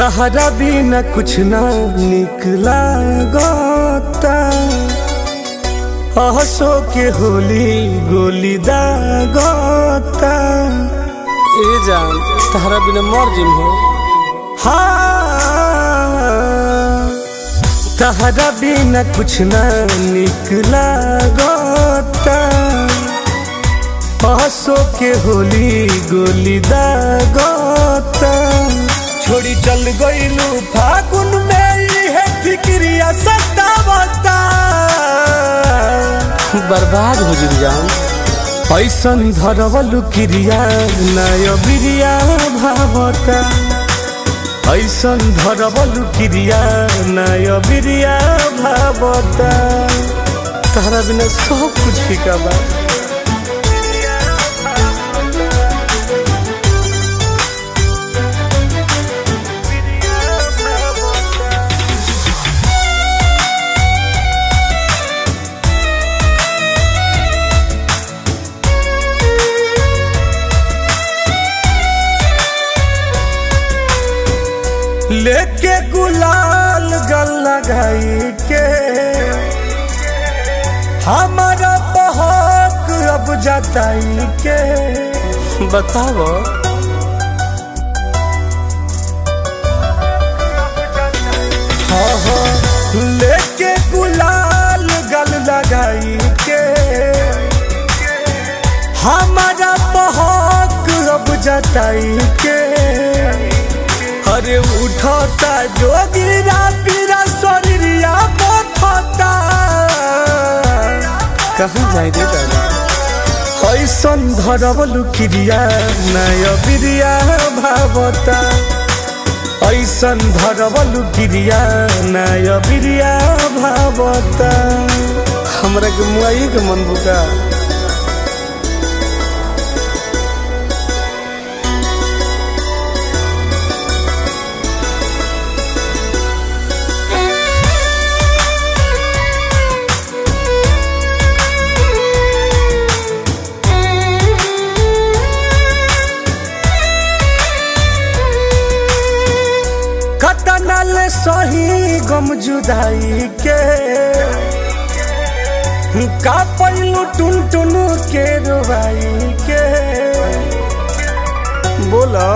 तहरा बिना कुछ ना निकला गोता हंसो के होली गोली दा गोता ए जान तहरा बिना मर जिम हो हाँ तहरा बिना कुछ ना निकला गोता हंसो के होली गोली दा गोता छोड़ी चल गईलू फागुन में है फिक्रिया सतावता बर्बाद हो जिम जान ऐसन धरवलु क्रिया नय बिरिया भावता ऐसन धरवलु क्रिया नय बिरिया भावता तहरा बिना सब कुछ फीका बा लेके गुलाल गल लगाई के हमारा बहक अब जताई के बताओ हाँ हाँ लेके गुलाल गल लगाई के हमारा बहक अब जताई के अरे उठता जोगिरा पीरा शरीरिया बथता कहाँ जाए रे दादा ऐसन धरवलु क्रिया नय बिरिया भावता ऐसन धरवलु क्रिया नय बिरिया भावता हमरा के मुआई के मन बुका कतनल सही गम जुदाई के का पैलू टुन टुन के रुबाई के बोलो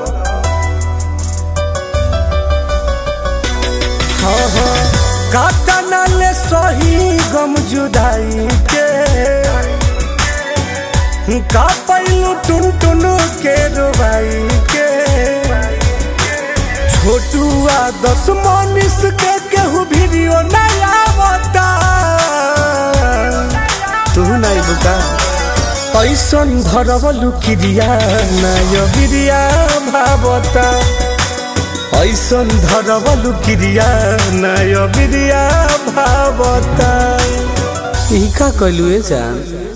हाँ हाँ कतनल सही गम जुदाई के का पैलू टुन टुन के रुबाई के छोटुआ दस मनीष के केहू वीडियो नहीं आवता तू नहीं बुका ऐसन धरवलु क्रिया नय बिरिया भावता ऐसन धरवलु क्रिया नय बिरिया भावता ई का कहलू ए जान